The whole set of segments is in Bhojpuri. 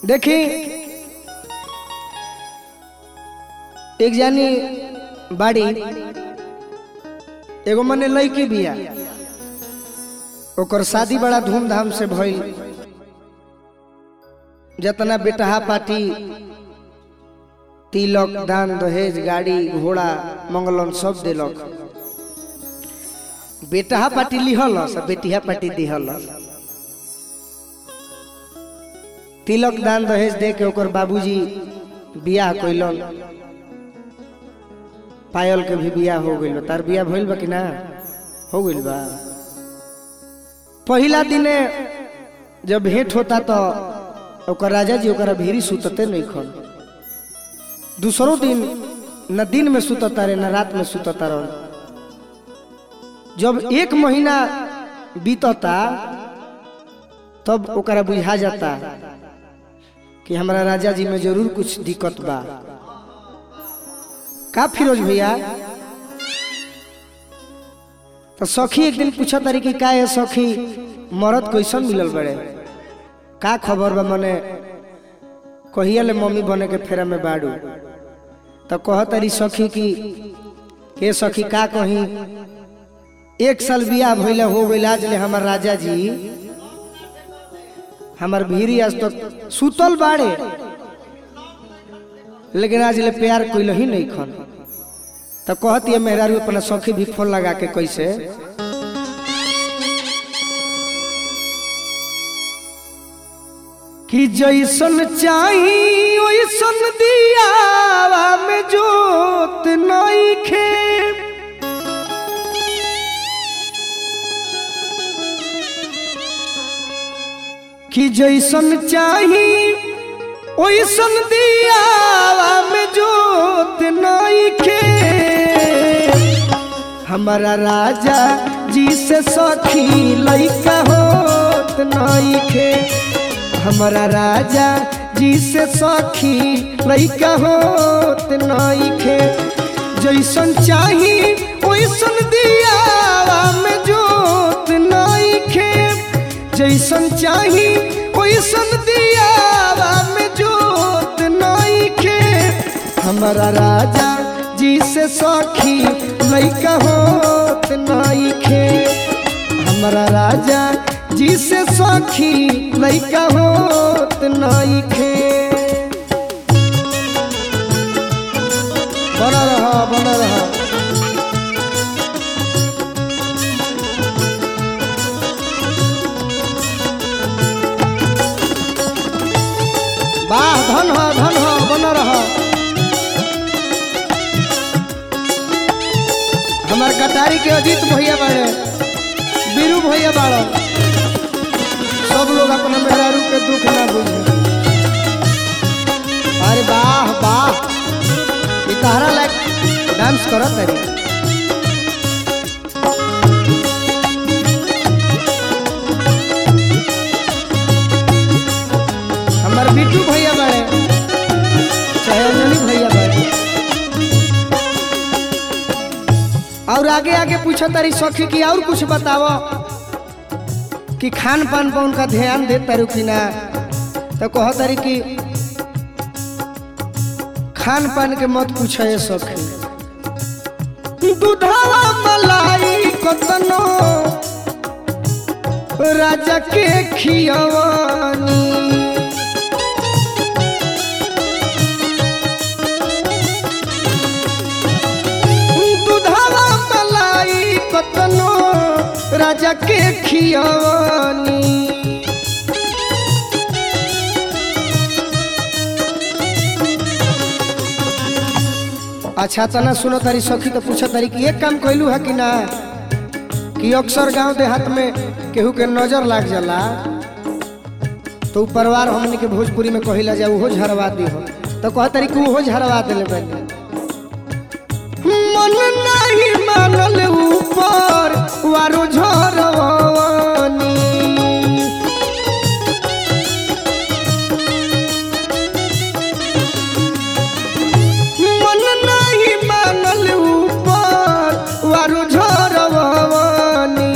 देखी एक जानी बाड़ी एगो मने लड़की बिया ओकर शादी बड़ा धूमधाम से भइल जतना बेटहा पार्टी तिलक दान दहेज गाड़ी घोड़ा मंगलन सब दिलक बेटहा पार्टी लिहलस आ बेटिया पार्टी दिहलस तिलक दान दहेज दे के ओकर बाबूजी बियाह कैलन पायल के भी बियाह हो गइल तार बियाह भइल बा कि ना हो गइल बा पहिला दिने जब भेंट होता तो ओकर राजा जी ओकरा भीरी सुतते नहीं खन दूसरो दिन न दिन में सुतता रहे न रात में सुतता रहे जब एक महीना बीतता तब ओकरा बुझा जाता कि हमारा राजा जी में जरूर कुछ दिक्कत बा का फिरोज भैया तो सखी एक दिन पूछा तारी कि का है सखी मरद कैसन मिलल बड़े का खबर बा मने कहिया ले मम्मी बने के फेरा में बाड़ू तो कह तारी सखी कि के सखी का कही एक साल बियाह भइले हो गइल आज ले हमार राजा जी हमार भीरी आज तक सुतल बाड़े लेकिन आज ले प्यार कोई ही नहीं खन तो कहती है मेहरारू अपना सखी भी फोन लगा के कैसे कि जैसन चाही वैसन दिया में जोत नहीं खे कि जैसन चाही ओइसन दिया में जोत नहीं खे हमारा राजा जी से सखी लैका होत नहीं खे हमारा राजा जी से सखी लैका होत नहीं खे जैसन चाही ओइसन दिया में जोत नहीं खे जैसन चाही ओइसन दिया में जोत नहीं खे हमारा राजा जी से सखी लैका होत नहीं खे हमारा राजा जी से सखी लैका होत नहीं खे बना रहा बना रहा वाह धन हो धन हो बना रहा हमार कटारी के अजीत भैया बाड़े बीरू भैया बाड़ा सब लोग अपना मेहरारू के दुख ना बुझे अरे वाह वाह ई तहरा लायक डांस करत तरी हमार बिट्टू भैया बाड़े चाहे अंजलि भैया बाड़े और आगे आगे पूछो तारी सखी की और कुछ बताओ कि खान पान पर उनका ध्यान दे तारू कि ना तो कहो तारी कि खान पान के मत पूछो ये सखी दूधावा मलाई कतनो राजा के खियवानी दूधावा मलाई कतनो राजा के खियवानी अच्छा तना सुनो तारी सखी तो पूछा तारी कि एक काम कैलू है कि ना कि अक्सर गांव देहात में केहू के नजर लाग जाला तो उ परिवार हमने के भोजपुरी में कहिला जा उहो झरवा दी हो तो कह तारी कि उहो झरवा दिले बने मन नहीं मानल ऊपर वारो झरवानी मन नहीं मानल ऊपर वारो झरवानी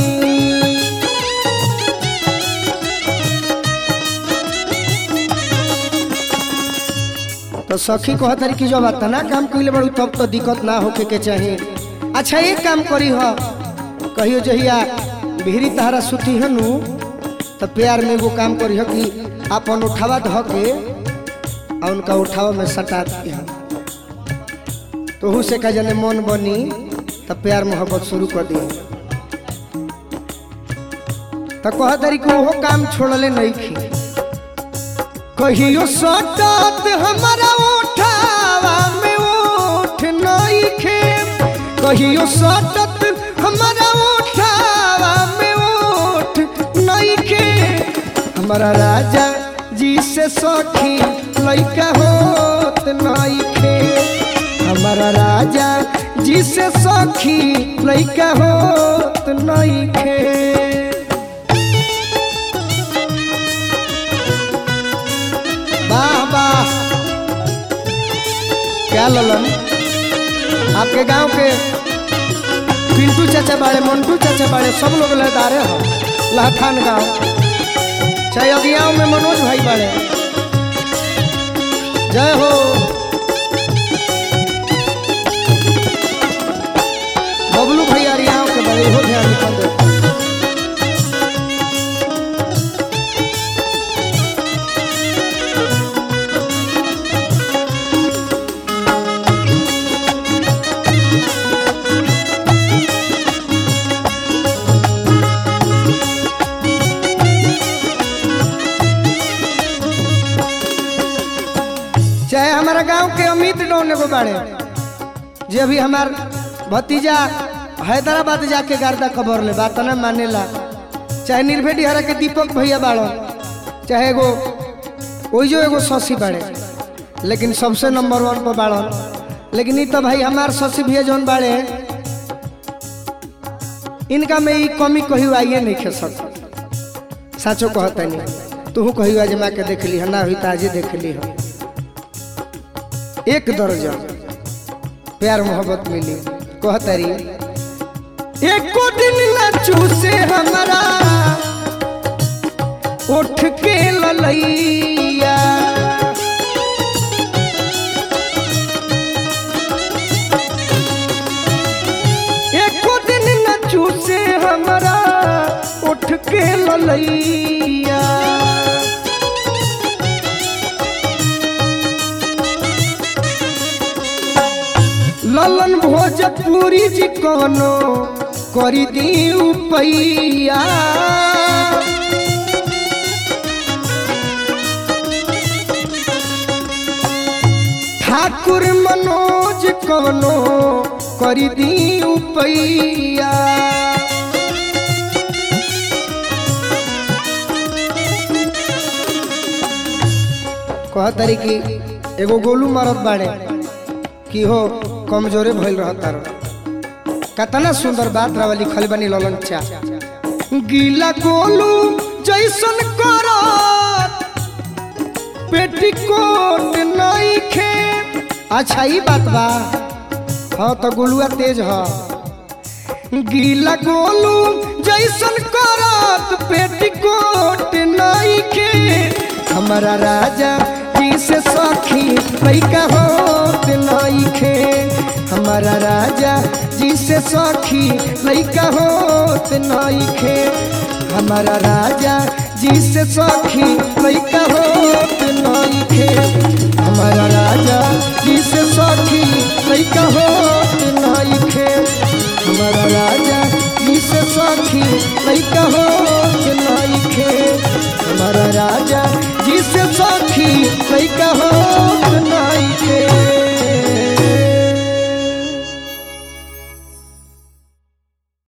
तो सखी कह तारी कि जब इतना काम कैले बड़ू तब तो दिक्कत ना होके के चाहिए अच्छा एक काम करी हो कहियो जहिया भिरी तहरा सुती हनु तो प्यार में वो काम करी हो कि अपन उठावा धो के और उनका उठावा में सटा दिया तो हु से का जने मन बनी तो प्यार मोहब्बत शुरू कर दिया तो कह तारी कि वो काम छोड़ले नहीं खी कहियो सटत हमारा उठावा में उठ नहीं खे कहियो सटत हमारा उठावा में उठ नहीं खे हमारा राजा जी से सखी लइका होत नहीं खे हमारा राजा जी से सखी लइका होत नहीं खे वाह वाह क्या ललन आपके गांव के पिंटू चाचा बाड़े मंटू चाचा बाड़े सब लोग लहदारे हो लहठान गांव चाहे अगियाओं में मनोज भाई बाड़े जय हो बबलू भाई अरियाओं के बड़े हो ध्यान निकल दे चाहे हमारा गांव के अमित डोन एगो बाड़े जे अभी हमार भतीजा हैदराबाद जाके गर्दा खबर ले बात ना मानेला चाहे निर्भय डिहरा के दीपक भैया बाड़ो चाहे एगो ओइजो एगो शशि बाड़े लेकिन सबसे नंबर वन पर बाड़ो लेकिन ई तो भाई हमार शशि भैया जौन बाड़े इनका में ई कमी कही आइए नहीं खे सक साचो कहता नहीं तू कही आज माँ के देख ली है ना हुई तो आजे देख ली है एक दर्जन प्यार मोहब्बत मिली कहतरी एको दिन न चूसे हमारा उठ के ललैया एको दिन न चूसे हमारा उठ के ललैया ललन भोजपुरी जी कोनो करी दी पैया ठाकुर मनोज कोनो करी दी पैया कह तरी कि एगो गोलू मरद बाड़े कि हो कमजोरे भइल रहता कतना सुंदर बात रहा लिखल बनी ललन चा गीला गोलू जैसन करत पेटीकोट नहीं खे अच्छा ई बात बा हाँ तो गोलुआ तेज ह गीला गोलू जैसन करत पेटीकोट नहीं खे हमारा राजा जी से सखी लैका होत नहीं खे हमारा राजा जी से सखी लैका होत नहीं खे हमारा राजा जी से सखी लैका होत नहीं खे हमारा राजा जी से सखी लैका होत नहीं खे हमारा राजा जी से सखी लैका होत नहीं खे हमारा राजा जी से सखी लैका होत नहीं